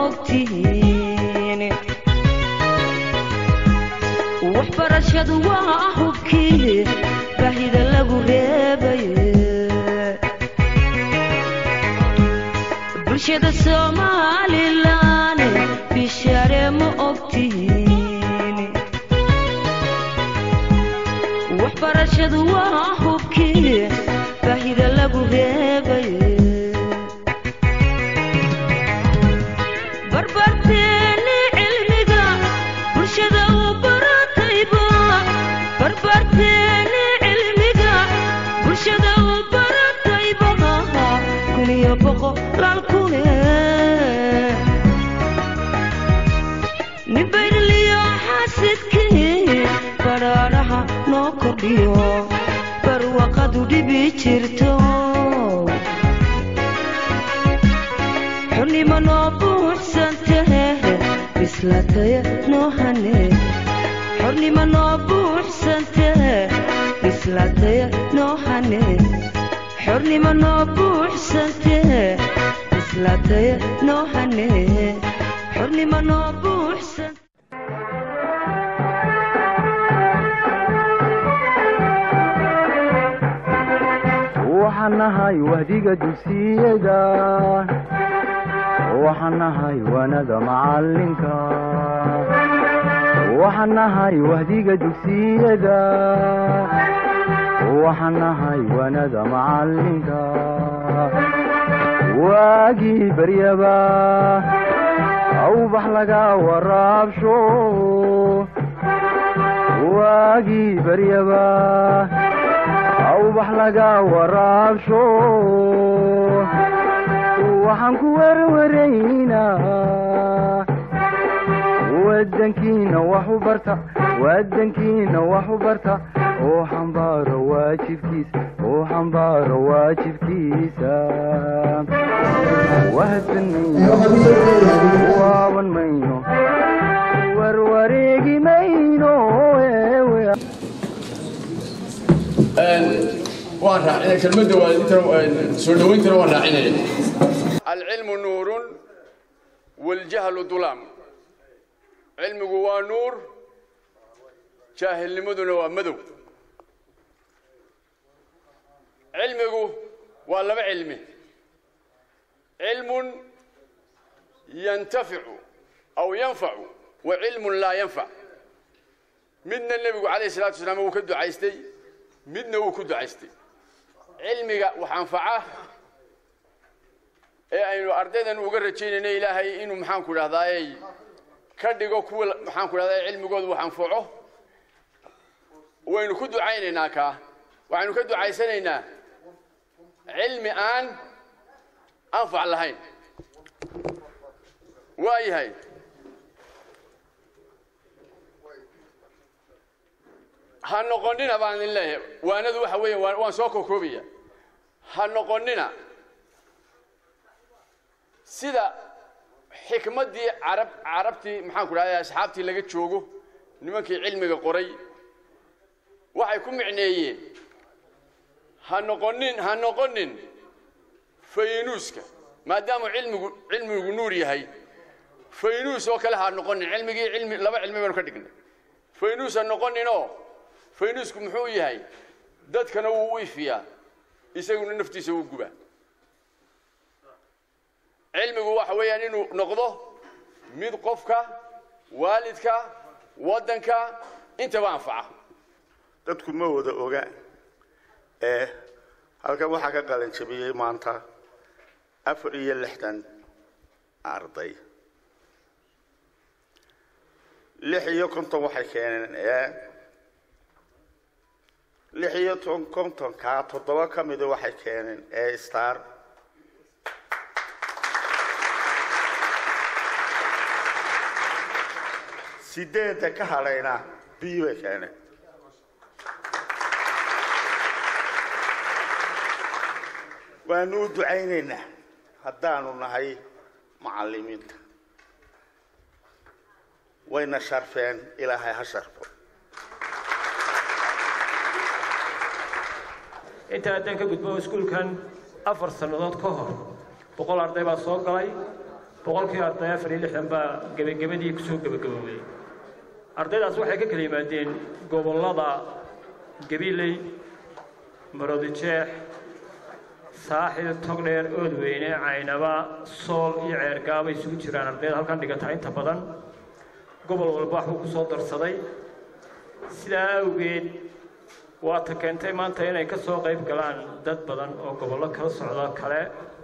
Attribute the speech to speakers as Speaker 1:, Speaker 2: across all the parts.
Speaker 1: ogtihiin waxbarashadu waa hubkii baahida lagu reebaye bulshada somalilan bishaare ma ogtihiin waxbarashadu waa hubkii baahida lagu reebaye barbarteeni cilmiga bulshada u baratayba barbarteeni cilmiga bulshada u baratayba kun iyo boqolaal kune nin bayrliyo xasidkii badhaadhaha noo kordhiyo barwaqadu dhibi jirto xurnimo noo buuxsantahe bislataya noo hane xurnimo noo buuxsantahe bislataya noo hane xurnimo noo buuxsantahe bislataya noo hane xurnimo noo buuxsan
Speaker 2: waxaan nahay wahdiga dugsiyada waxaan nahay wanada macalinka waxaan nahay wahdiga dugsiyada waxaan nahay wanada macalinka waagii baryaba awbax laga waraabsho waagii baryaba awbax laga waraabsho waxaan ku werwaraynaa wadankiina wax u barta wadankiina wax u barta oo xambaaro waajibkiisa oo xambaaro waajibkiisa wahadsan mayno waaban mayno warwareegi mayno eewe
Speaker 3: waan raacinay kelmadda waa intan soo dhawayntana waan raacinaya alcilmu nuurun waljahlu dulaam cilmigu waa nuur jaahilnimaduna waa madow cilmigu waa laba cilmi cilmun yantaficu aw yanfacu wa cilmun laa yanfac midna nebigu calayhi salatu wasalaam wuu ka ducaystay midna wuu ku ducaystay cilmiga wax anfaca ee aynu ardaydan uga rajaynayno ilaahay inuu maxaanku idhahdaayey ka dhigo kuwa maxaanku idhahdaa cilmigooda wax anfaco waynu ku ducaynaynaa kaa waxaynu ka ducaysanaynaa cilmi aan anfac lahayn waa yahay ha noqonina baan idin leeyahay waanadu waxa weeya waan waan soo kokoobaya ha noqonina sida xikmaddii carab carabtii maxaan ku dhahday asxaabtii laga joogo nimankii cilmiga qoray waxay ku micneeyeen ha noqonin ha noqonin faynuuska maadaama cilmigu cilmigu nuur yahay faynuus oo kale ha noqonin cilmigii cilmi laba cilmi baynu ka dhignay faynuus ha noqoninoo faynuusku muxuu yahay dadkana wuu u ifiyaa isaguna naftiisa wuu gubaa cilmigu waxa weeyaan inuu noqdo mid qofka waalidka waddanka intaba anfaca
Speaker 4: dadku ma wada oga ee halkan waxaa ka qalin jabiyey maanta afar iyo lixdan arday lix iyo konton waxay keeneen ee lix iyo ton kontonkaa toddoba ka mida waxay keeneen ee star sideedda ka hadhayna b bay keeneen waanu u ducaynaynaa haddaanu nahay macallimiinta wayna sharfeen ilaahay ha sharfo
Speaker 5: inta haddaan ka gudbo iskuulkan afar sannadood ka hor boqol arday baa soo galay boqolkii arday afar iyo lixdan baa gebagabadii kusoo gebagaboobay ardaydaas waxay ka kala yimaadeen gobollada gabiley marodijeex saaxil togdheer oodweyne caynaba sool iyo ceergaaba isugu jiraan ardayda halkan dhigata inta badan gobol walba waxbuu ku soo darsaday sidaa awgeed waata keentay maanta inay ka soo qayb galaan dad badan oo gobollo kala socda kale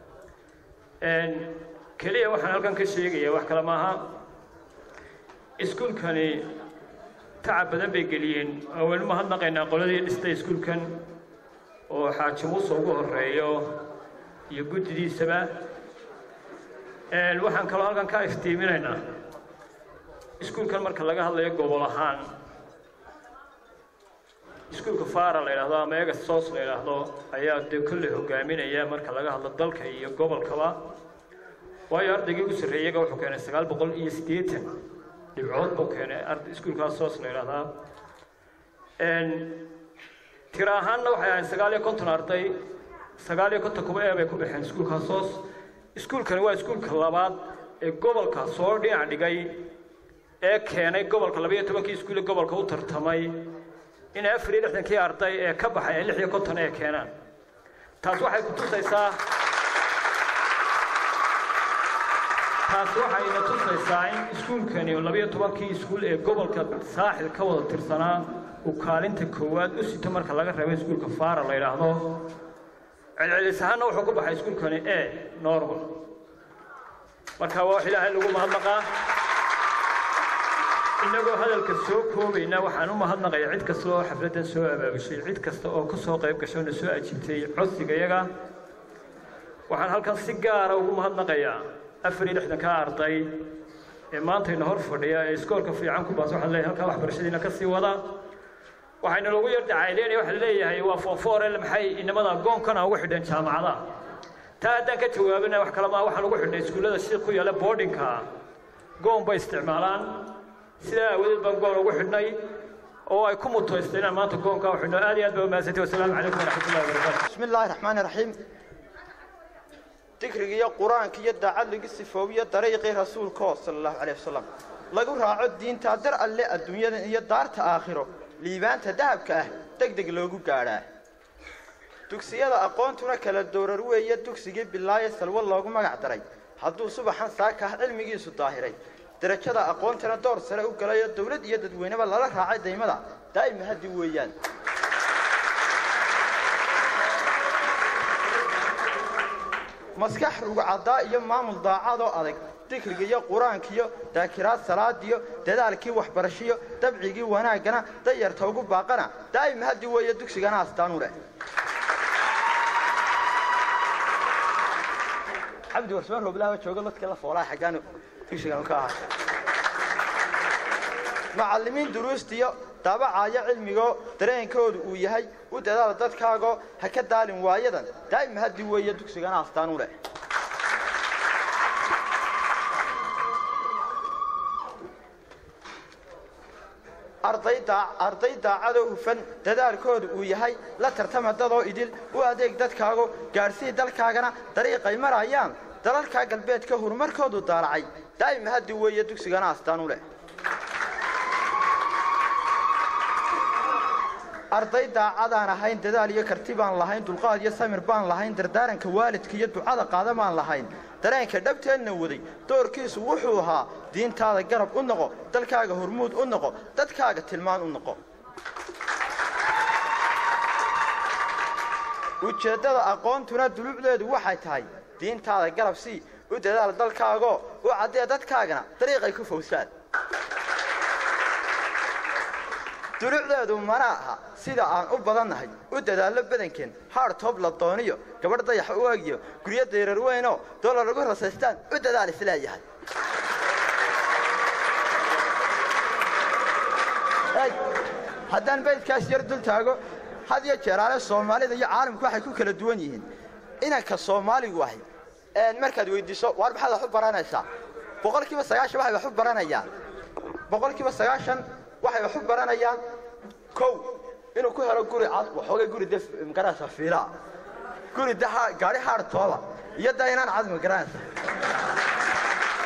Speaker 5: keliya waxaan halkan ka sheegaya wax kale maaha iskuulkani tacab badan bay geliyeen oo weli mahadnaqaynaa qoladii dhistay iskuulkan oo xaaji muuse ugu horeeyo iyo guddidiisaba waxaan kaloo halkan ka iftiiminaynaa iskuulkan marka laga hadlayo gobol ahaan iskuulka fara la yidhaahdo ama egas sos la yidhaahdo ayaa dee kolley hogaaminaya marka laga hadlo dalka iyo gobolkaba waayo ardaygii ugu sarreeyaga wuxuu keenay sagaal boqol iyo siddeetan dhibcood buu keenay arday iskuulkaas sos la yidhaahdaa tira ahaanna waxay ahayd sagaal iyo konton arday sagaal iyo konton kuba ee bay ku baxeen iskuulkaas sos iskuulkani waa iskuulka labaad ee gobolka soo dhinac dhigay ee keenay gobolka labaiyo tobankii iskuule gobolka u tartamay in afar iyo lixdankii arday ee ka baxay ay lix iyo konton ee keenaan taas waxay ku tusaysaa taas waxayna tusaysaa in iskuulkani labiyo tobankii iskuul ee gobolka saaxil ka wada tirsanaa uu kaalinta koowaad u sito marka laga reebo iskuulka fara la yidhaahdo celcelis ahaanna wuxuu ku baxay iskuulkani e normal marka waa wax ilaahay lagu mahadnaqaa inagoo hadalka soo koobayna waxaan u mahadnaqaya cid kasta oo xafladdan soo abaabushay cid kasta oo ka soo qayb gashay oo na soo ajiibtay codsiga yaga waxaan halkan si gaara ugu mahadnaqayaa afar iyo lixdanka arday ee maantayna hor fadhiya ee iskoolka fiican ku baas waxaan leeyahay halkaa waxbarashadiina ka sii wada waxayna loogu yar dacayleynaya waxaa leeyahay waa foofoorel maxay inamada goonkana ugu xidheen jaamacadaha taa haddaan ka jawaabina wax kale maa waxaan ugu xidhnay iskuullada si ku yaala boardingka goon bay isticmaalaan sidaa aawadeed baan goon ugu xidhnay oo ay ku mutaystay inaan maanta goonkaa u xidhno aad iyo aad baa umahadsantay wasalaamu calaykum waraxmatullahi wabarakaatu
Speaker 6: بسم الله الرحمن الرحيم ذكرك يا قرآن كي يدعى لك السفوية طريق رسولك صلى الله عليه وسلم lagu raaco diinta dar alle adduunyada iyo daarta aakhiro liibaanta dahabka ah degdeg loogu gaadhaa dugsiyada aqoontuna kala doorar weeye dugsigii bilaaye salwo loogu magac daray hadduu subaxan saaka ah cilmigiisu daahiray darajada aqoontana door sare u galayo dowlad iyo dadweyneba lala raacay daymada daa'ima haddi weeyaan maskax rugcaddaa iyo maamul daacadoo adag dikriga iyo qur-aankiyo daakiraad salaadiyo dadaalkii waxbarashiyo dabcigii wanaaggana dayarta ugu baaqana daa'ima haddi weeye dugsigana astaanu leh cabdi warsmaan rooblaha jooga dadka la foolaa xaggaan dugsigan ka ahaa macallimiin duruustiyo daabacaya cilmigoo dareenkoodu uu yahay u dadaal dadkaagoo ha ka daalin waayadan daa'ima haddi weeye dugsigana astaanu leh arday daacadoo hufan dadaalkoodu uu yahay la tartama dadoo idil u adeeg dadkaago gaadhsii dalkaagana dariiqay marayaan dalalkaa galbeedka horumarkoodu daalacay daa'ima haddi weeye dugsigana astaanu leh arday daacadaan ahayn dadaal iyo karti baan lahayn dulqaad iyo samir baan lahayn dardaaranka waalidka iyo ducada qaada baan lahayn dareenka dhabteedna waday doorkiisu wuxuu ahaa diintaada garab u noqo dalkaaga hormuud u noqo dadkaaga tilmaan u noqo ujeeddada aqoontuna dulucdeedu waxay tahay diintaada garab sii u dadaal dalkaagoo u caddee dadkaagana dariiqay ku fowsaan dulucdeedu mana aha sida aan u badannahay u dadaallo badankeen haar toob la dooniyo gabadh dayax u egiyo guryo dayrar weynoo doolar lagu rasaystaan u dadaal isleeyahay haddaan baydkaas yar dul taago had iyo jeeraale soomaalida iyo caalamku waxay ku kala duwan yihiin inanka soomaaligu ahay markaad weydiiso waar maxaad wax u baranaysaa boqolkiiba sagaashan waxay wax u baranayaan boqolkiiba sagaashan waxay wax u baranayaan kow inuu ku helo guri cad waxoogay guri de magaranaysa fiilaa guri de gaari haartooba iyo da inaan cad magaranaysa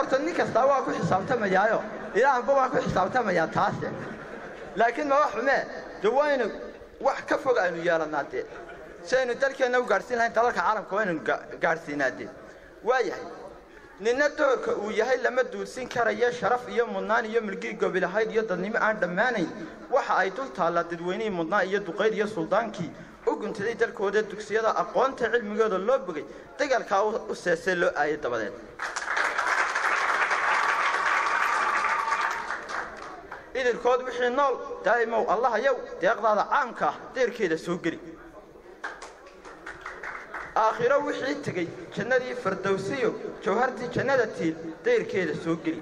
Speaker 6: horta nin kastaa waa ku xisaabtamayaayo ilaahba waa ku xisaabtamayaa taase laakiin ma wax xumee de waynu wax ka fog aynu yeelannaa dee si aynu dalkeenna u gaadhsiin lahayn dalalka caalamka waynu gaadhsiinaa dee waayahay ninna doorka uu yahay lama duulsin karayo sharaf iyo mudnaan iyo milgii gobilahayd iyo dadnimo aan dhammaanayn waxa ay dul taallaa dadweynihii mudnaan iyo duqayd iyo suldaankii u guntaday dalkooda dugsiyada aqoonta cilmigooda loo bogay dagaalkaa u seesee loo aayay dabadeed idilkood wixii nool daa'imow allahayow deeqdaada caamka ah deerkeeda soo geli aakhiro wixii tegey jannadii fardowsiyo jawhartii jannada tiil dayrkeeda soo geli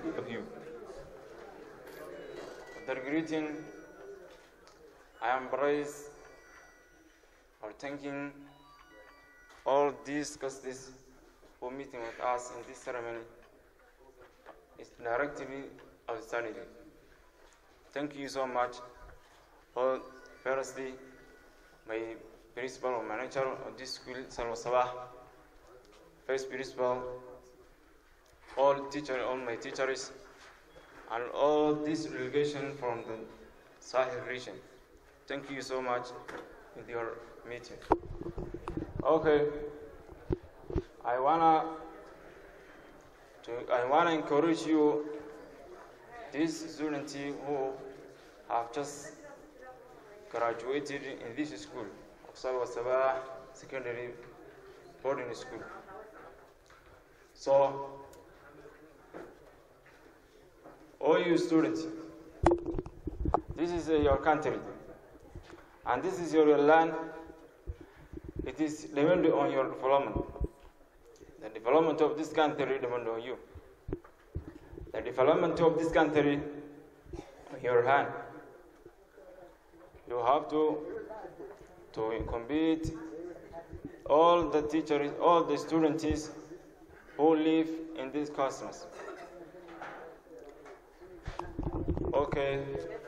Speaker 7: Their greeting, I embrace or thanking all these guests for meeting with us in this ceremony. It's directly outstanding. Thank you so much. Well, firstly, my principal or manager of this school, Salwa Sabah, first principal, all teachers, all my teachers, and all this delegation from the Sahel region. Thank you so much with your meeting. Okay, I wanna to, I wanna encourage you, these students who have just graduated in this school, Salwa Sabah Secondary Boarding School. So all you students, this is uh, your country, and this is your land. It is depending on your development. The development of this country depends on you. The development of this country in your hand. You have to to compete all the teachers, all the students who live in these customers. Okay.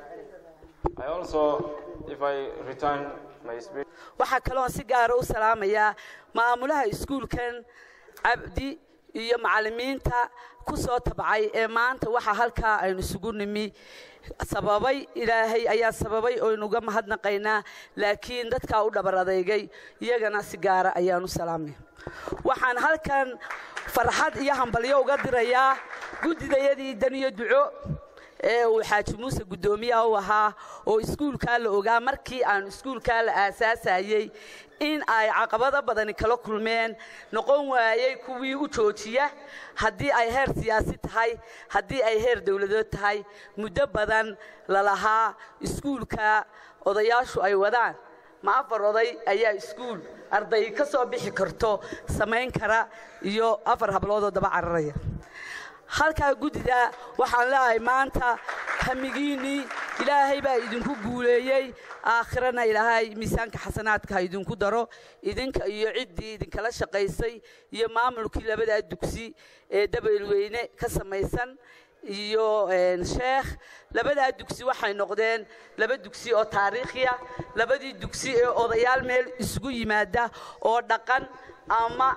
Speaker 7: I also, if I return my speech.
Speaker 1: waxaa kaloon si gaara u salaamayaa maamulaha iskuulkan cabdi iyo macallimiinta ku soo tabcay ee maanta waxaa halkaa aynu isugu nimi sababay ilaahay ayaa sababay oynuga mahadnaqaynaa laakiin dadkaa u dhabar adeygay iyagana si gaara ayaan u salaamay waxaan halkan farxad iyo hambalyo uga dirayaa guddidayadii daniyo duco ee uu xaaji muuse guddoomiyaha u ahaa oo iskuulkaa la ogaa markii aanu iskuulkaa la aasaasayey in ay caqabado badani kala kulmeen noqon waayey kuwii u joojiya haddii ay heer siyaasi tahay haddii ay heer dowladood tahay muddo badan lalahaa iskuulka odayaashu ay wadaan ma afar oday ayaa iskuul arday ka soo bixi karto samayn kara iyo afar habloodoo daba cararaya halkaa guddida waxaan leeahay maanta hamigiinnii ilaahay baa idinku guuleeyey aakhirana ilaahay miisaanka xasanaadka ha idinku daro idinka iyo ciddii idinkala shaqaysay iyo maamulkii labadaa dugsi ee dabeelweyne ka samaysan iyo sheekh labadaa dugsi waxay noqdeen laba dugsi oo taariikhiya labadii dugsi ee odayaal meel isugu yimaada oo dhaqan ama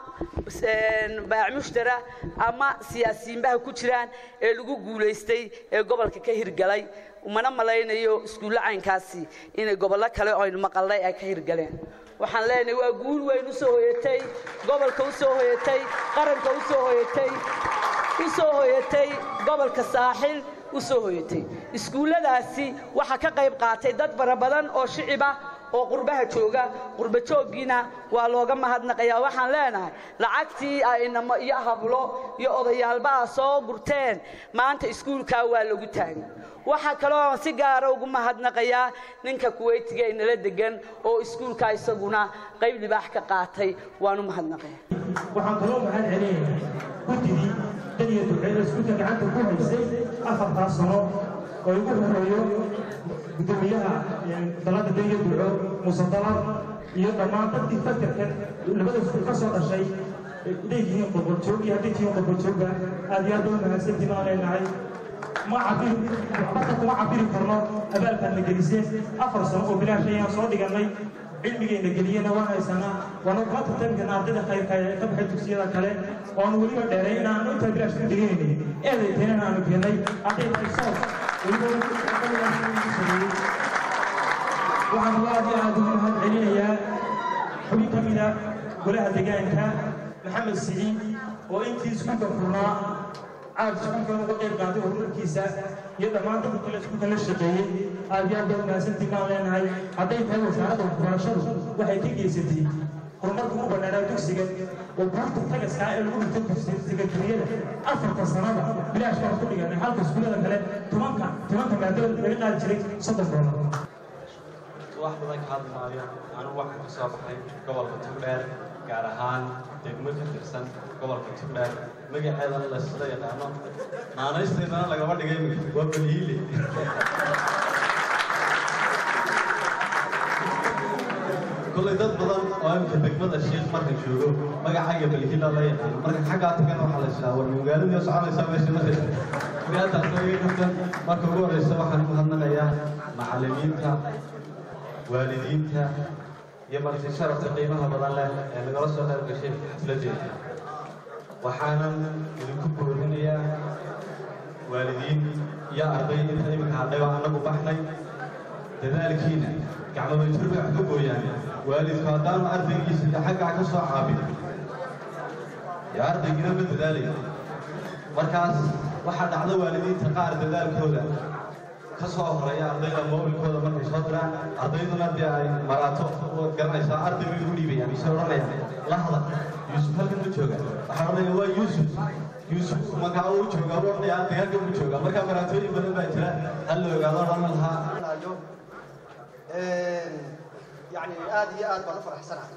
Speaker 1: baacmushtara ama siyaasiyiinbaha ku jiraan ee lagu guulaystay ee gobolka ka hirgalay mana malaynayo iskuullo caynkaasi inay gobollo kale oo aynu maqalnay ay ka hirgaleen waxaan leenahay waa guul weyn u soo hoyatay gobolka u soo hoyatay qaranka u soo hoyatay u soo hoyatay gobolka saaxil u soo hoyatay iskuulladaasi waxaa ka qayb qaatay dad fara badan oo shiciba oo qurbaha jooga qurba jooggiina waa looga mahadnaqayaa waxaan leenahay lacagtii aynamo iyo hablo iyo odayaalbaha soo gurteen maanta iskuulkaa waa lagu taagay waxaa kaloo si gaara ugu mahadnaqayaa ninka kuweytiga ee nala degan oo iskuulkaa isaguna qayb libaax ka qaatay waan u mahadnaqaya
Speaker 8: waxaan kaloo mahad celinayaa guddidii daniya duceeda iskuulka gacanta ku haysay afartaa sano oo igu horeeyo gudoomiyaha dalada daniya duco muuse dalar iyo dhammaan dadkii fakarkan labada iskuul ka soo dhashay leeyihiin qurqurjoog iyo hadday tihiin qurqurjoogga aad iyo aad u mahadsantiin aan leenahay ma cabiri waxbarta kuma cabiri karno abaalkaad na geliseen afar sano oo bilaash ayaan soo dhigannay cilmigeenna geliyena waan haysanaa waanu kula tartamkana ardayda khayrka ee ka baxay dugsiyada kale waanu weliba dheeray inaanu intaa bilaash ku degeynay eeday keenan aanu keennay hadday tahay soos weliba sameeyey waxaan aad iyo aad ugu mahad celinayaa xubin ka mida golaha deegaanka maxamed siciid oo intii iskuulka furnaa aad iskuulka uga qayb qaatay horumarkiisa iyo dhammaan dadka kale iskuulka la shaqeeyey aad iyo aad baad mahadsantii baan leenahay hadday tahay wasaaradda waxbarashadu waxay ka geysatay horumarka ugu banaanaa dugsiga oo buurta tagaskaa ee lagu dhigtay sekandariyada afarta sanada bilaash baan ku dhiganay halka iskuullada kale tobanka tobanka maadada laga qaadi jiray soddon doolar
Speaker 9: wax badan ka hadli maayo anigu waxaan ka soo baxay gobolka tugdheer gaar ahaan degmo ka tirsan gobolka tugdheer magaceedana laysla yaqaano naanaysteedana lagama dhigay waa beliile kollay dad badan oo imika degmada shiikh marka joogo magacayga belhila la yaqaano marka xaggaa tagana waxaa la ishaa war magaaladii soconaysaa meesha ma magaataasoo iga kaftan marka ugu horeysa waxaan u mahadnaqayaa macallimiinta waalidiinta iyo marti sharafka qiimaha badan leh ee nagala soo qayb gashay xafladeeda waxaanan idinku boorinayaa waalidiin iyo arday inta iminka hadhay oo annagu baxnay dadaalkiina gacmabajir bay wax ka gooyaan waalidku haddaanu ardaygiisa de xaggaa ka soo caabin dee ardaygina ma dadaalaya markaas waxaa dhacda waalidiinta qaar dadaalkooda ka soo horeeya ardayda mawlidkooda markay soo diraan ardayduna dee ay maraato waad garanaysaa arday bay ugu dhiibayaan isay odhanayaan la hadal yuusuf halkan ma jooga waxaa odhanaya waa yuusuf yuusuf markaa uu joogaa u odhanaya arday halkan ma jooga markaa maraatooyin badan baa jira hal la ogaado odhan lahaa
Speaker 10: يعني آد يا آد بنو فرح سنة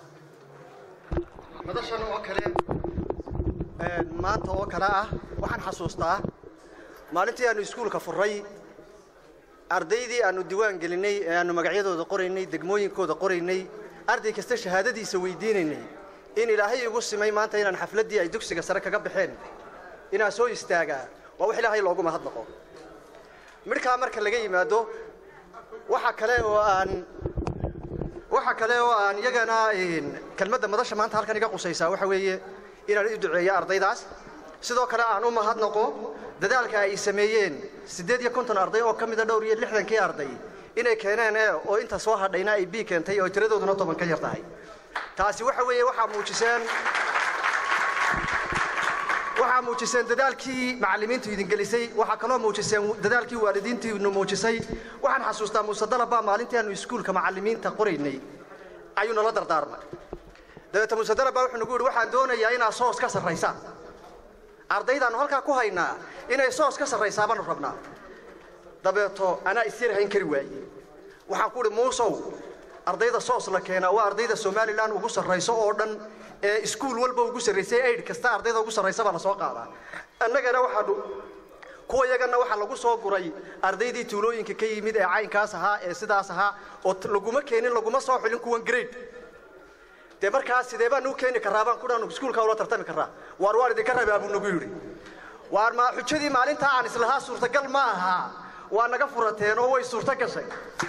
Speaker 10: مدرسة وكلة ما أنت وكلة وحن حسوستا ما أنت أنا سكول كفري ardaydii aanu diwaan gelinay ee aanu magacyadooda qoraynay degmooyinkooda qoraynay arday kasta shahaadadiisa weydiinaynay in ilaahay igu simay maanta inaan xafladdii ay dugsiga sare kaga baxeen inaan soo istaagaa waa wax ilaahay loogu mahadnaqo midhkaa marka laga yimaado waxa kale oo aan waxa kale oo aan iyagana kelmadda madasha maanta halkan iga qusaysaa waxa weeye inaan u duceeyo ardaydaas sidoo kale aan u mahadnaqo dadaalka ay sameeyeen siddeed iyo konton arday oo ka mida dhowr iyo lixdankii arday inay keeneen ee oo inta soo hadhayna ay b keentay oo tiradooduna toban ka yar tahay taasi waxa weeye waxaa muujiseen waxaa muujiseen dadaalkii macallimiintu idin gelisay waxaa kaloo muujiseen dadaalkii waalidiintiinu muujisay waxaan xasuustaa muuse dalabaa maalintii aanu iskuulka macallimiinta qoraynay ayuu nala dardaarmay dabeete muuse dalabaa wuxuu nagu yidhi waxaan doonayaa inaad soos ka sarraysaan ardaydaannu halkaa ku haynaa inay soos ka sarraysaa baanu rabnaa dabeeto anaa isyar hayn kari waaye waxaan ku idhi muusow ardayda soos la keenaa waa ardayda somalilan ugu sarrayso oo dhan ee iskuul walba ugu sarraysay aid kasta ardayda ugu sarraysa baa la soo qaadaa annagana waxaanu kuwa iyagana waxaa lagu soo guray ardaydii tuulooyinka ka yimid ee caynkaas ahaa ee sidaas ahaa oo laguma keenin laguma soo xulin kuwan grade dee markaas sidee baan u keeni karraa baan kudhaanu iskuulka ula tartami karraa waar waan idinka rabaa buu nagu yidhi waar ma xujadii maalintaa aan islahaa suurtagal ma aha waa naga furateen oo way suurto gashay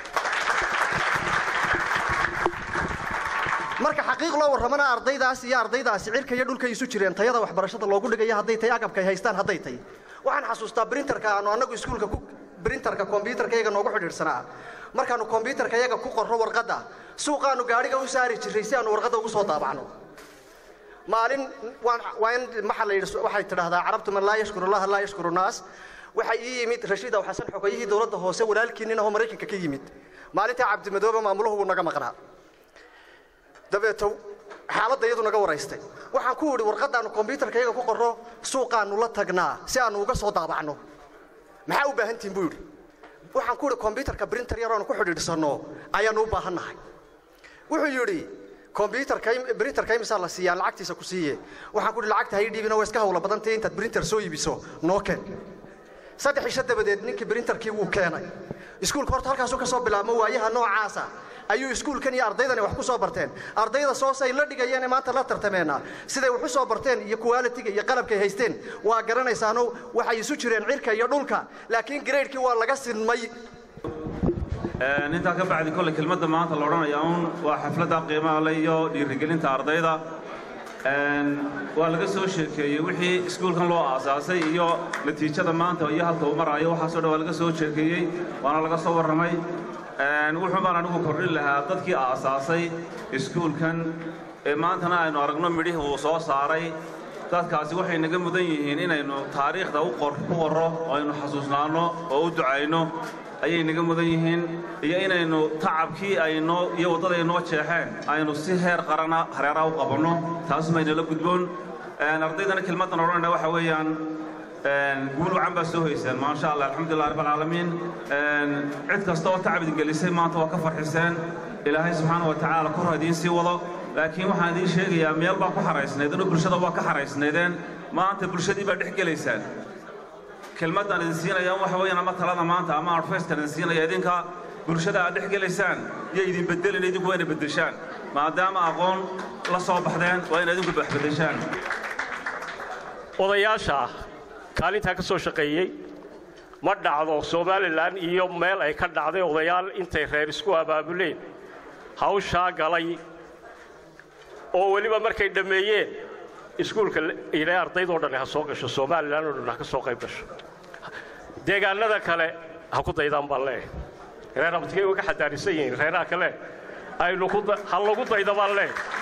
Speaker 10: marka xaqiiq loo warramana ardaydaas iyo ardaydaasi cirka iyo dhulkay isu jireen tayada waxbarashada loogu dhigayo hadday tahay agabkay haystaan hadday tahay waxaan xasuustaa brinterka aanu annagu iskuulka ku brinterka kombyutarka iyaga noogu xidhiidhsanaa markaanu kombyutarka iyaga ku qorro warqadda suuqaanu gaadhiga u saari jirray si aanu warqadda ugu soo daabacno maalin waa in maxaa la yidhi waxay tidhaahdaa carabtu man laa yashkuru allaha laa yashkuru naas waxay ii yimid rashiid aw xasan xogayihii dowladda hoose walaalkiinnin ahoo maraykanka ka yimid maalintaa cabdimadoobe maamuluhu wuu naga maqnaa dabeeto xaaladda iyadu naga waraystay waxaan ku idhi warqaddaannu kombyutarka iyaga ku qorro suuqaannu la tagnaa si aannu uga soo daabacno maxaa u baahan tihin buu yidhi waxaan ku idhi kombyutarka brinter yar oonu ku xidhiidhsanno ayaannu u baahan nahay wuxuu yidhi kombyutarka brinterka imisaa la siiyaan lacagtiisa ku siiye waxaan ku idhi lacagta hay dhiibina waa iska hawla badantay intaad brinter soo iibiso noo keen saddex isha dabadeed ninkii brinterkii wuu keenay iskuulka horta halkaasuu ka soo bilaabmo waayaha noocaasa ayuu iskuulkan iyo ardaydani wax ku soo barteen ardayda soosay la dhigayeen maanta la tartameenna siday wax u soo barteen iyo qualitiga iyo qalabkay haysteen waa garanaysaano waxay isu jireen cirka iyo dhulka laakiin graydkii waa laga sinmay
Speaker 11: intaa ka bacdi kolley kelmadda maanta la odhanaya uun waa xafladda qiimaha le iyo dhiirigelinta ardayda waa laga soo sheekeeyey wixii iskuulkan loo aasaasay iyo natiijada maanta iyo halka uu maraayo waxaasoo dhan waa laga soo sheekeeyey waana laga soo warramay wuxuu baan anigu kordhin lahaa dadkii aasaasay iskuulkan ee maantana aynu aragno midhihii uu soo saaray dadkaasi waxay naga mudan yihiin inaynu taariikhda u ku qorro oo aynu xasuusnaanno oo u ducayno ayay naga mudan yihiin iyo inaynu tacabkii aynoo iyo waddada ay noo jeexeen aynu si heer qarana hareeraha u qabanno taasumaynala gudboon ardaydana kelmaddan odhanayna waxa weeyaan guul wacan baa soo hoyseen maasha allah alxamdulilah rabb alcaalamiin cid kasta oo tacab idin gelisay maanta waa ka farxiseen ilaahay subxaana wa tacaala kor ha idiin sii wado laakiin waxaan idiin sheegayaa meel baa ku xaraysnaydeen oo bulshada waa ka xaraysnaydeen maanta bulshadii baa dhex gelaysaan kelmaddaan idin siinaya waxa weeyaan ama talada maanta ama adfayskan idin siinaya idinka bulshada aad dhex gelaysaan iyo idin beddelin idinku waa ina beddeshaan maadaama aqoon la soo baxdeen waa ina idinku wax beddeshaan
Speaker 12: odayaasha kaalintaa ka soo shaqeeyey ma dhacdo somalilan iyo meel ay ka dhacday odayaal intay reer isku abaabuleen hawshaa galay oo weliba markay dhammeeyeen iskuulka ilaa ardaydoo dhan ha soo gasho somalilan oo dhan ha ka soo qayb gasho deegaanada kale ha ku daydaan baan leeyahay reer abadkay way ka xadaarisan yihiin reeraha kale aynu ha lagu dayda baan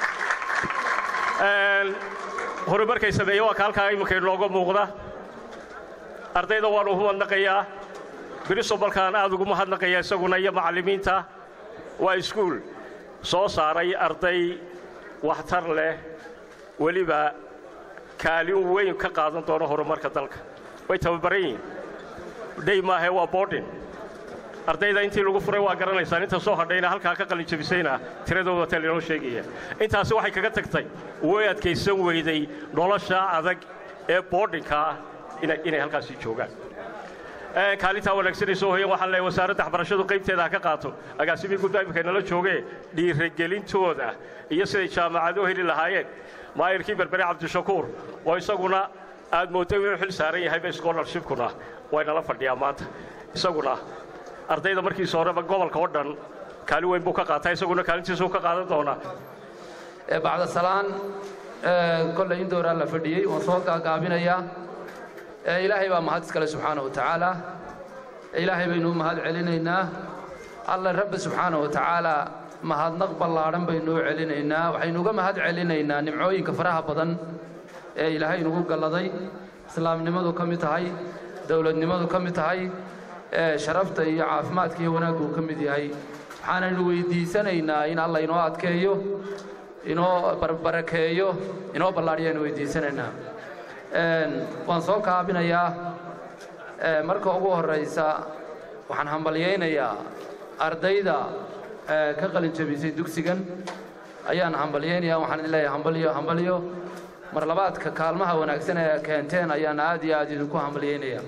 Speaker 12: leeyahay horumarkay sameeye waa ka halkaa iminka inooga muuqda ardayda waanu mahadnaqayaa birisobalkaan aad ugu mahadnaqayaa isaguna iyo macallimiinta waa iskuul soo saaray arday waxtar leh weliba kaalin weyn ka qaadan doono horumarka dalka way tababaran yihiin dhey maahe waa boodhin ardayda intii lagu furay waa garanaysaan inta soo hadhayna halkaa ka qalinjabisayna tiradooda taa linoo sheegaya intaasi waxay kaga tagtay way adkaysan weyday nolosha adag ee boodhinkaa inay halkaasi joogaan kaalintaa wanaagsanay soo hoyan waxaan leeyahay wasaaradda waxbarashadu qaybteeda ha ka qaato agaasimii gudba imika nala joogee dhiirigelintooda iyo siday jaamacado heli lahaayeen maayirkii berbere cabdishakuur oo isaguna aad moodday inuu xil saaran yahayba scholarshipkuna waynala fadhiyaa maanta isaguna ardayda markiisa horeba gobolka oo dhan kaalin weyn buu ka qaataa isaguna kaalintiisuu ka qaadan doonaa
Speaker 13: bacda salaan kolley in dooraa la fadhiyey waan soo gaagaabinayaa ilaahay baa mahad iskale subxaana wa tacaala ilaahay baynu u mahad celinaynaa alla rabbi subxaana wa tacaala mahadnaq ballaadhan baynu u celinaynaa waxaynu uga mahad celinaynaa nimcooyinka faraha badan ee ilaahay inugu galladay islaamnimadu ka mid tahay dowladnimadu ka mid tahay sharafta iyo caafimaadka iyo wanaaggu uu ka mid yahay waxaanaynu weydiisanaynaa in alla inoo adkeeyo inoo barbarakeeyo inoo ballaadhiyaanu weydiisanaynaa waan soo kaabinayaa marka ugu horraysa waxaan hambalyaynayaa ardayda ka qalin jabisay dugsigan ayaan hambalyaynayaa waxaan idin leeyahay hambalyo hambalyo mar labaadka kaalmaha wanaagsan ee keenteen ayaan aad iyo aad idinku hambalyaynayaa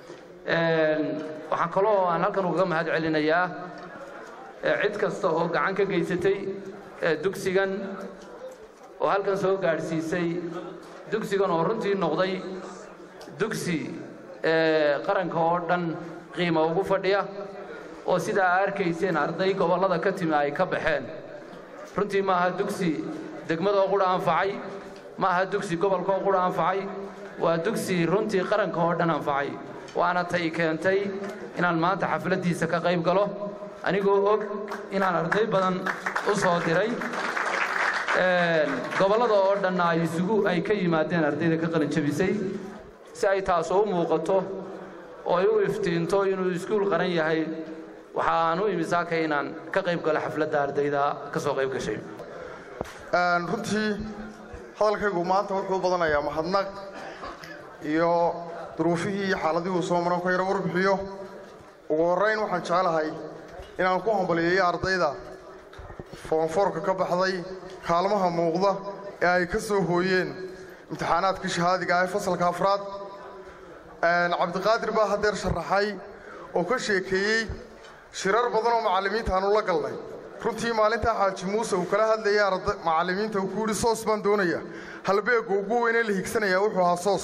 Speaker 13: waxaan kaloo aan halkan ugaga mahad celinayaa cid kasta oo gacan ka geysatay dugsigan oo halkan soo gaadhsiisay dugsigan oo runtii noqday dugsi qaranka oo dhan qiimo ugu fadhiya oo sidaa aa arkayseen arday gobollada ka timi ay ka baxeen runtii ma aha dugsi degmadoo qudha anfacay ma aha dugsi gobolkaoo qudha anfacay waa dugsi runtii qaranka oo dhan anfacay waana tay keentay inaan maanta xafladdiisa ka qayb galo anigoo og inaan arday badan u soo diray gobollada oo dhanna ay isugu ay ka yimaadeen ardayda ka qalin jabisay si ay taasoo u muuqato oo ay u iftiinto inuu iskuul qaran yahay waxaan u imi saaka inaan ka qayb galo xafladda ardayda ka soo qayb gashay
Speaker 14: runtii hadalkaygu maanta wuxuu u badanayaa mahadnaq iyo duruufihii iyo xaaladihii uu soo maran ka yaro warbixiyo ugu horrayn waxaan jecelahay inaan ku hambaliyeeyo ardayda foonfoorka ka baxday kaalmaha muuqda ee ay ka soo hooyeen imtixaanaadkii shahaadiga ah ee fasalka afraad cabdiqaadir baa haddeer sharaxay oo ka sheekeeyey shirar badan oo macallimiinta aanu la galnay runtii maalintaa xaaji muuse uu kala hadlayay macallimiinta uu ku yidhi soos baan doonaya halbeegga ugu weynee la higsanayaa wuxuu ahaa soos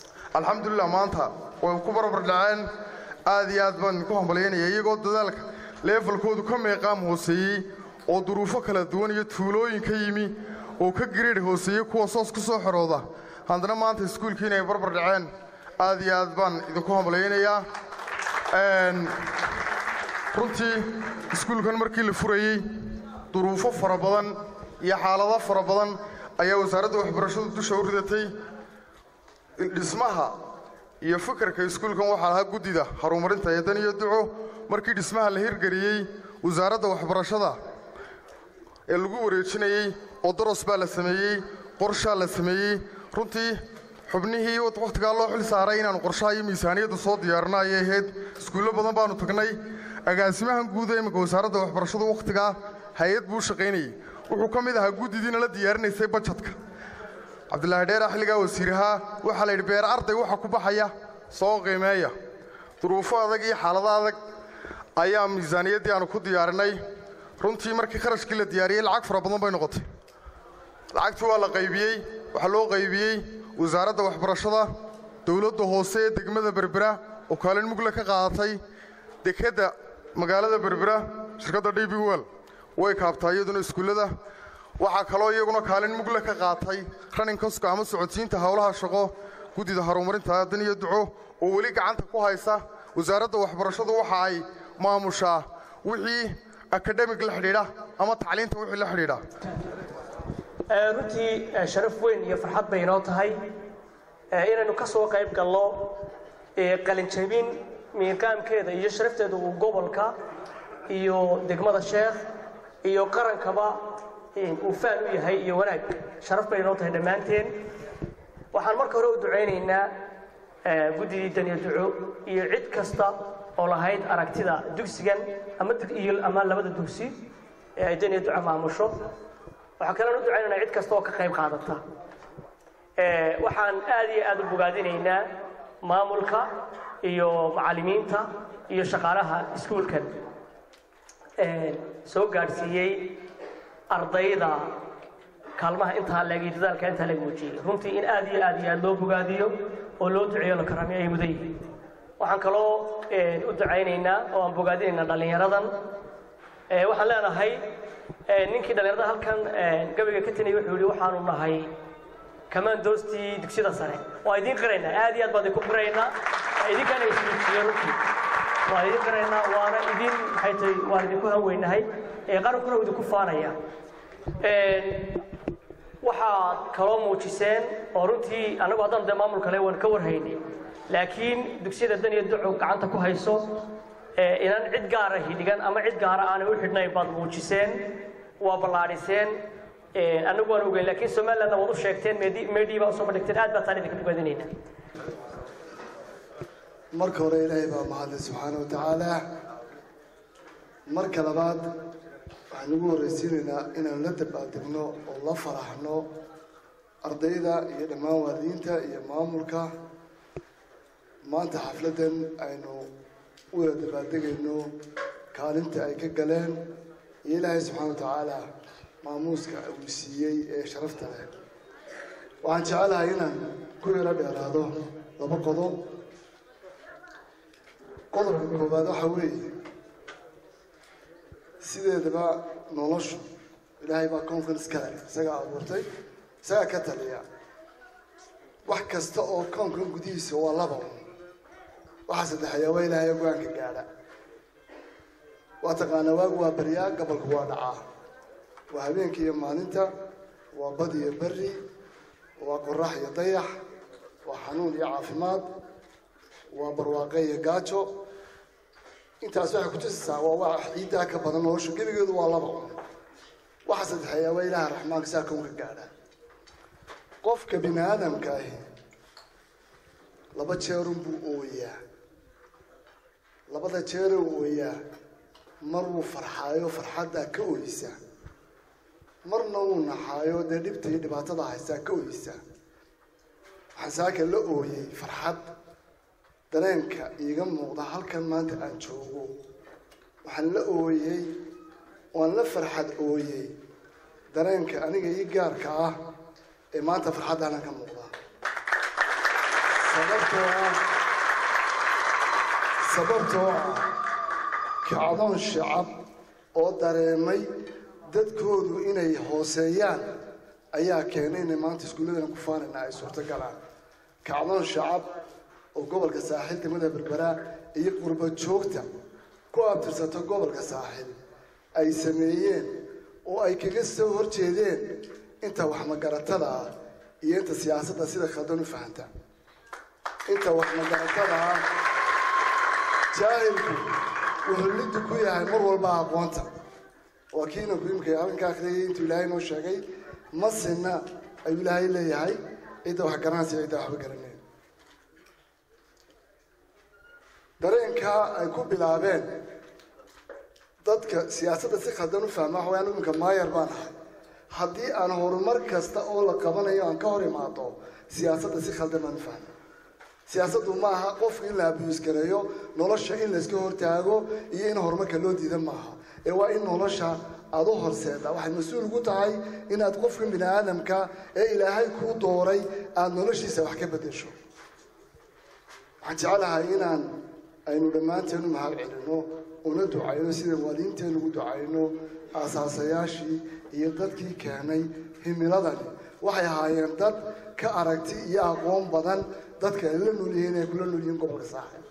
Speaker 14: alxamdulilah maanta way ku barbar dhaceen aad iyo aad baan idinku hambalyaynaya iyagoo dadaalka leefalkoodu ka meeqaam hooseeyey oo duruufo kala duwan iyo tuulooyin ka yimi oo ka gariidh hooseeyey kuwa soos ku soo xorooda haddana maanta iskuulkii inay barbar dhaceen aad iyo aad baan idinku hamlaynayaa runtii iskuulkan markii la furayey duruufo fara badan iyo xaalado fara badan ayaa wasaaradda waxbarashadu dusha u ridatay dhismaha iyo fikirka iskuulkan waxaa lahaa guddida horumarinta eedan iyo duco markii dhismaha la hirgeliyey wasaaradda waxbarashada ee lagu wareejinayey oo daros baa la sameeyey qorshaa la sameeyey runtii xubnihii wakhtigaa loo xil saaray inaannu qorshaha iyo miisaaniyadda soo diyaarino ayay ahayd iskuullo badan baannu tagnay agaasimahan guud ee imminka wasaaradda waxbarashadu wakhtigaa hay-ad buu shaqaynayey wuxuu ka mid ahaa guddidiina la diyaarinaysay bajetka cabdilaahi dheera xilligaa wasiirahaa waxaa la yidhi beer arday waxa ku baxaya soo qiimeeya duruufo adag iyo xaalado adag ayaa miisaaniyaddii aanu ku diyaarinay runtii markii kharashkii la diyaariyey lacag fara badan bay noqotay lacagtii waa la qaybiyey waxaa loo qaybiyey wasaaradda waxbarashada dowladda hoose ee degmada berbera oo kaalin mugle ka qaadatay dekedda magaalada berbera shirkadda d b wel way kaabtaa iyaduna iskuullada waxaa kaloo iyaguna kaalin mugle ka qaatay raninkaska ama socodsiinta howlaha shaqo guddida horumarinta aadan iyo duco oo weli gacanta ku haysa wasaaradda waxbarashadu waxa ay maamushaa wixii akademig la xidhiidha ama tacliinta wixii la xidhiidha
Speaker 15: runtii sharaf weyn iyo farxad bay inoo tahay inaynu ka soo qayb galno qalinjabin miiqaamkeeda iyo sharafteeda uu gobolka iyo degmada sheekh iyo qarankaba uu faan u yahay iyo wanaag sharaf bay inoo tahay dhammaanteen waxaan marka hore u ducaynaynaa guddidii daniya duco iyo cid kasta oo lahayd aragtida dugsigan ama iyo ama labada dugsi ee ay daniya duco maamusho waxaa kalean u ducaynaynaa cid kasta oo ka qayb qaadata waxaan aad iyo aad u bogaadinaynaa maamulka iyo macallimiinta iyo shaqaalaha iskuulkan soo gaadhsiiyey ardayda kaalmaha intaa leeg iyo dadaalka intaa leeg muujiyey runtii in aad iyo aad iyo aad loo bogaadiyo oo loo duceeyo la karamiyo ay mudan yihiin waxaan kaloo u ducaynaynaa oo aan bogaadinaynaa dhallinyaradan waxaan leenahay ninkii dhallinyarada halkan gabayga ka tinayay wuxuu yidhi waxaanu nahay kamaandoostii dugsiyada sare waa idiin qiraynaa aad iyo aad baan idinku qiraynaa idinkaana ismuujiye runtii waan idin qiraynaa waana idin maxay tahay waan idinku hanweynahay qarankuna uu idinku faanaya waxaad kaloo muujiseen oo runtii annagu haddaan dee maamul kale waan ka warhaynay laakiin dugsiyada dan iyo duco gacanta ku hayso inaan cid gaara hidhigan ama cid gaara aanay u xidhnayn baad muujiseen waa ballaadhiseen annagu waan ogeyn laakiin somalilandna waad u sheegteen meedhii baa usoo bandhigteen aad baa taan idinka bogaadinayna
Speaker 16: marka hore ilaahay baa mahadle subxaana wa tacaala marka labaad waxaan ugu horraysiinaynaa inaanu la dabaaldegno oo la faraxno ardayda iyo dhammaan waalidiinta iyo maamulka maanta xafladdan aynu u wada dabaaldegayno kaalinta ay ka galeen iyo ilaahay subxaana wa tacaala maamuuska uu siiyey ee sharafta leh waxaan jecelahay inaan ku yaro dheeraado laba qodob qodobka koowaad waxa weeye sideedaba noloshu ilaahay baa koonkan iska leh isagaa abuurtay isagaa ka taliya wax kasta oo koonkan gudihiisa waa laba un waxaa saddexeeyaa waa ilaahay go-aanka gaadha waa taqaanaa waagu waa baryaa gabalku waa dhacaa waa habeenka iyo maalinta waa bad iyo berri waa qorax iyo dayax waa xanuun iyo caafimaad waa barwaaqe iyo gaajo intaas waxay kutusaysaa waa wax ciiddaa ka badan noloshu gebigeedu waa laba un waxa saddexeeyaa waa ilaaha raxmaanka saa kownka gaadha qofka bini aadamka ahi laba jeerun buu ooyaa labada jeeruu ooyaa mar wuu farxaayo farxaddaa ka ooyisa marna wuu naxaayo dee dhibta iyo dhibaatada haystaa ka ooyisa waxaan saaka la ooyey farxad dareenka iiga muuqda halkan maanta aan joogo waxaan la ooyey waan la farxad ooyey dareenka aniga ii gaarka ah ee maanta farxaddaanan ka muuqda sababtoo ah sababtoo ah kacdoon shacab oo dareemay dadkoodu inay hooseeyaan ayaa keenay inay maanta iskuulladan ku faanayna ay suurtogalaan kacdoon shacab oo gobolka saaxiil degmada berberaa iyo qurba joogta ku abtirsato gobolka saaxiil ay sameeyeen oo ay kaga soo horjeedeen inta waxmagaratada ah iyo inta siyaasadda sida khaldan u fahanta inta waxmagaratada ah jaahilku wuxuu liddi ku yahay mar walba aqoonta waa kiina kuimka halkan ka akhriyay intuu ilaahay noo sheegay masina ayuu ilaahay leeyahay cidda wax garanaysa cidda waxba garaneen dareenkaa ay ku bilaabeen dadka siyaasadda si khaldan u fahma waxa wayaan iminka maayar baan ahay haddii aan horumar kasta oo la qabanayo aan ka hor imaado siyaasadda si khaldan baan u fahma siyaasaddu ma aha qofka in la abiyuus gareeyo nolosha in layska hortaago iyo in horumarka loo diida maaha ee waa in nolosha aada u horseeda waxay mas-uul ugu tahay inaad qofka bini aadamka ee ilaahay kuu dooray aada noloshiisa wax ka bedesho waxaan jecelahay inaan aynu dhammaanteen u mahad celino una ducayno sida waaliinteen ugu ducayno aasaasayaashii iyo dadkii keenay himiladani waxay ahaayeen dad ka aragti iyo aqoon badan dadka ay la nool yihiin ay kula nool yihiin gobolka saaxib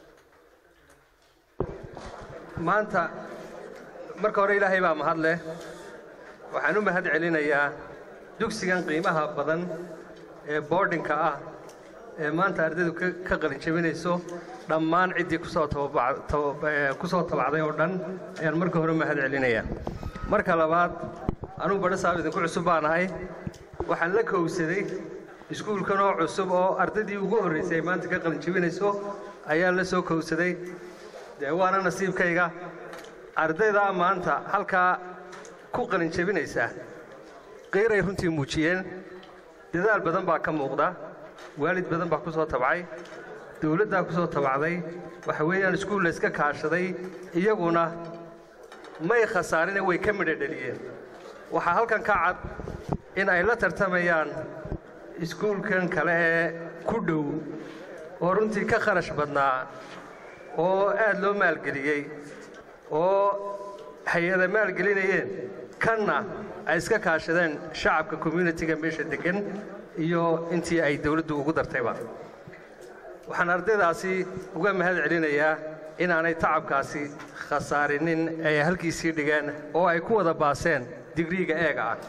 Speaker 17: maanta marka hore ilaahay baa mahad leh waxaan u mahad celinayaa dugsigan qiimaha badan ee boardinka ah ee maanta ardaydu ka ka qalin jebinayso dhammaan ciddii kusoo tababac- taba- ee, kusoo tabacday oo dhan ayaan marka hore mahad celinayaa marka labaad anugu badho saab idinku cusub baan ahay waxaan la kowsaday iskuulkan oo cusub oo ardaydii ugu horraysay ay maanta ka qalin jebinayso ayaan la soo kowsaday dee waana nasiibkayga ardaydaa maanta halkaa ku qalin jebinaysa qiiray runtii muujiyeen dadaal badan baa ka muuqda waalid badan baa ku soo tabcay dawladdaa ku soo tabacday waxa weeyaan iskuul la iska kaashaday iyaguna may khasaarine way ka midho dheliyeen waxaa halkan ka cad in ay la tartamayaan iskuulkan kale ee ku dhow oo runtii ka kharash badnaa oo aad loo maalgeliyey oo hay-ada maalgelinayeen kanna ay iska kaashadeen shacabka communitiga meesha deggan iyo intii ay dawladdu ugu dartayba waxaan ardaydaasi uga mahad celinayaa inaanay tacabkaasi khasaarinin ay halkiisii dhigeen oo ay ku wada baaseen digriiga eega ah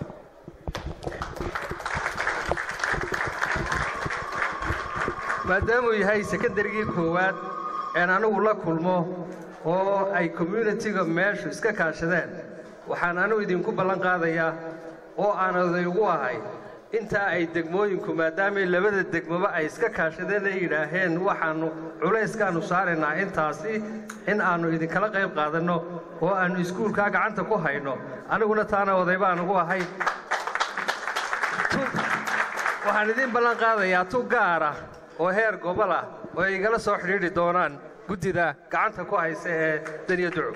Speaker 17: maadaamuu yahay sekondarigii koowaad een anigu la kulmo oo ay communitiga meeshu iska kaashadeen waxaan anigu idinku ballan qaadayaa oo aan oday ugu ahay intaa ay degmooyinku maadaamay labada degmoba ay iska kaashadeen ay yidhaaheen waxaannu culayskaannu saaraynaa intaasi in aannu idinkala qayb qaadanno oo aannu iskuulkaa gacanta ku hayno aniguna taana oday baan ugu ahay waxaan idiin ballan qaadayaa tu gaara oo heer gobol ah oo ay igala soo xidhiidhi doonaan guddida gacanta ku haysa ee daniya duco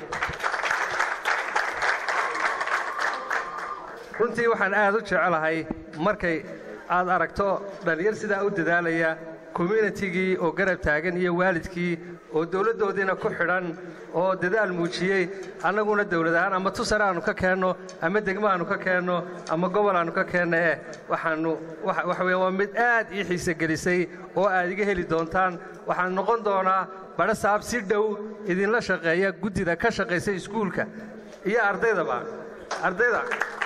Speaker 17: runtii waxaan aad u jecelahay markay aad aragto dhallinyar sidaa u dadaalaya communitigii oo garab taagan iyo waalidkii oo dawladdoodiina ku xidhan oo dadaal muujiyey annaguna dawlad ahaan ama tusar aanu ka keenno ama degmo aanu ka keenno ama gobol aanu ka keenno eh waxaannu waxa weeye waa mid aad ii xiise gelisay oo aad iga heli doontaan waxaan noqon doonaa badho saab si dhow idinla shaqeeya guddida ka shaqaysa iskuulka iyo ardaydaba ardayda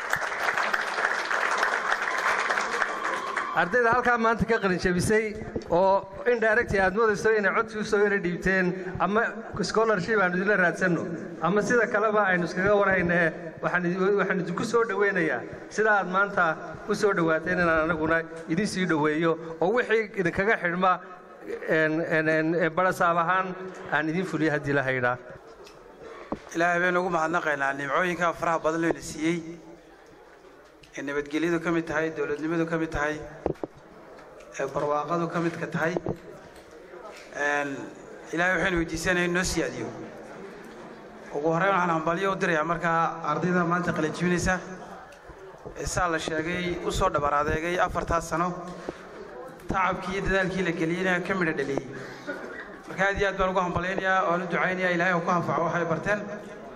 Speaker 17: ardayda halkaa maanta ka qalinjabisay oo indirecti aad moodayso inay codsi u soo yara dhiibteen ama scholarship aanu idinla raadsanno ama sida kaleba aynu iskaga warhaynee waxaan idi- waxaan idinku soo dhowaynayaa sida aad maanta u soo dhowaateen inaan anaguna idin sii dhoweeyo oo wixii idinkaga xidhma een- een- een barasaab ahaan aan idin fuliyo haddii la haydhaa
Speaker 18: ilaahay baynu ugu mahadnaqaynaa nimcooyinka faraha badan leyna siiyey ee nabadgelyadu ka mid tahay dowladnimadu ka mid tahay ee barwaaqadu ka midka tahay Een, ilaahay waxaynu weydiisanaya in noo siyaadiyo ugu horreyn waxaan hambalyo u dirayaa markaa ardayda maanta qalin jibinaysa ee saa la sheegay u soo dhabar adeegay afartaas sano tacabkii iyo dadaalkii la geliyeyna ka midho dhaliyey marka aad iyo aad baan ugu hambalyaynayaa waan u ducaynayaa ilaahay uu ku anfaco waxay barteen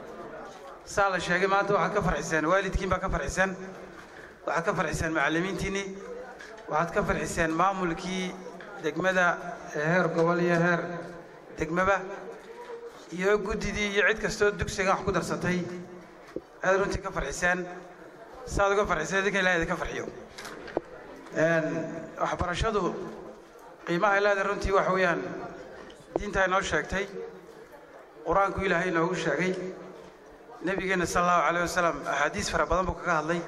Speaker 18: saa la sheegay maanta waxaad ka farxiseen waalidkiin baa ka farxiseen waxaad ka farxiseen macallimiintiinnii waxaad ka farxiseen maamulkii degmada ee heer gobol iyo heer degmaba iyo guddidii iyo cid kastoo dugsigan wax ku darsatay aad runtii ka farxiseen saad uga farxiseen idinka ilahay idinka farxiyo waxbarashadu qiimaha leeda runtii waxa weeyaan diintaa inoo sheegtay qur-aanku ilaahay inoogu sheegay nebigeenna sala allahu calayh wasalam axaadiis fara badan buu kaga hadlay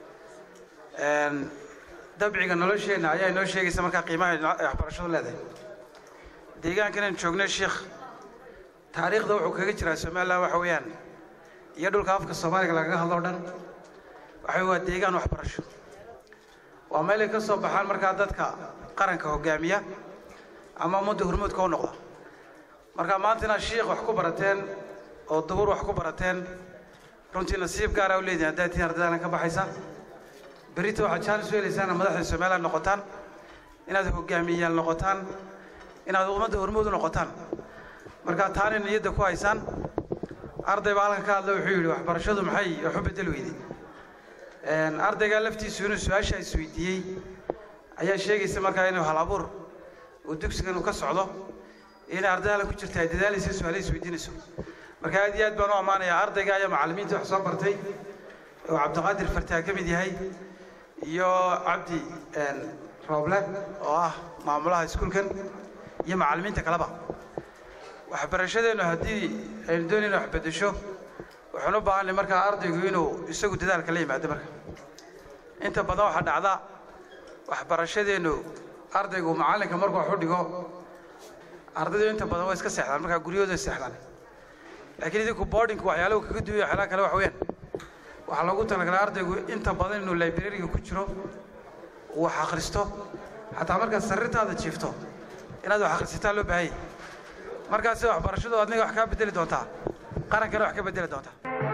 Speaker 18: dabciga nolosheenna ayaa inoo sheegaysa markaa qiimaha ay waxbarashadu leedahay deegaankan aan joognay sheikh taariikhda wuxuu kaga jiraa somaliland waxa weeyaan iyo dhulka afka soomaaliga lagaga hadlo o dhan waxa waa deegaan waxbarasho waa meel ay ka soo baxaan markaa dadka qaranka hogaamiya ama ummadda hormuudka u noqda marka maanta inaad shiikh wax ku barateen oo duhur wax ku barateen runtii nasiib gaara u leedihin haddaad tihiin ardaydaana ka baxaysa berrito waxaad jaalis u helaysaan inaad madaxda somaliland noqotaan inaad hogaamiyayaal noqotaan inaad ummadda hormuud u noqotaan marka taana niyadda ku haysaan arday baa halkan ka hadla wuxuu yidhi waxbarashadu maxay wax u bedel weyday ardaygaa laftiisu inuu su-aasha isweydiiyey ayaa sheegaysa markaa inuu hal abuur uu dugsigan uu ka socdo inay arday halkan ku jirta ay dadaalaysa su-aalaha isweydiinayso marka aad iyo aad baan u ammaanayaa ardayga ayaa macallimiinta wax soo bartay oo cabdiqaadir fartaa ka mid yahay iyo cabdi rooble oo ah maamulaha iskuulkan iyo macallimiinta kaleba waxbarashadeennu haddii aynu doonayna wax beddesho waxaan u baahanay markaa ardaygu inuu isagu dadaalka la yimaado marka inta badan waxaa dhacda waxbarashadeennu ardaygu macallinka markuu wax u dhigo ardaydu inta badan waa iska seexdaan markaa guryahooda seexdaan laakiin idinku boardingku waxyaalahu kaga duwaya waxyaalaha kale wax weeyaan waxaa loogu talagalay ardaygu inta badan inuu librariga ku jiro uu wax akhristo xataa markaad sariirtaada jiifto inaad wax akhrisataa loo baahanya markaasi waxbarashadu adniga wax kaa bedeli doontaa qarankana wax ka bedeli doontaa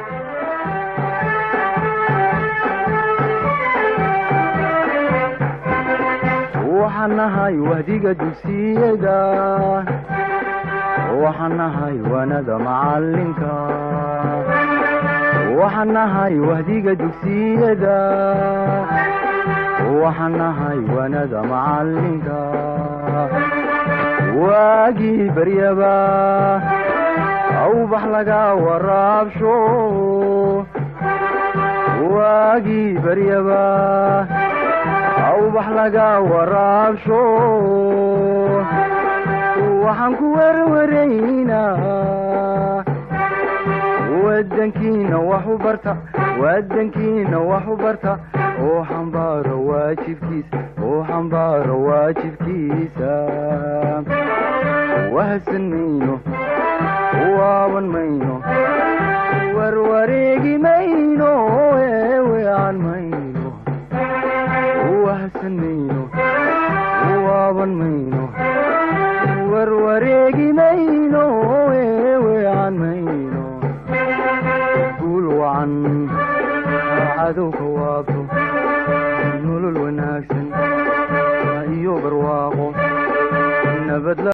Speaker 2: waxaan nahay wahdiga dugsiyada waxaan nahay wanada macalinka waxaan nahay wahdiga dugsiyada waxaan nahay wanada macalinka waagii baryaba awbax laga waraabsho waagii baryaba awbax laga waraabsho waxaan ku werwaraynaa wadankiina wax u barta wadankiina wax u barta oo xambaaro waajibkiisa oo xambaaro waajibkiisa wahsan mayno waaban mayno warwareegi mayno eewean mayno wahsan mayno waaban mayno warwareegi mayno eewean mayno guul wacan cadowka waabto nolol wanaagsan iyo barwaaqo nabad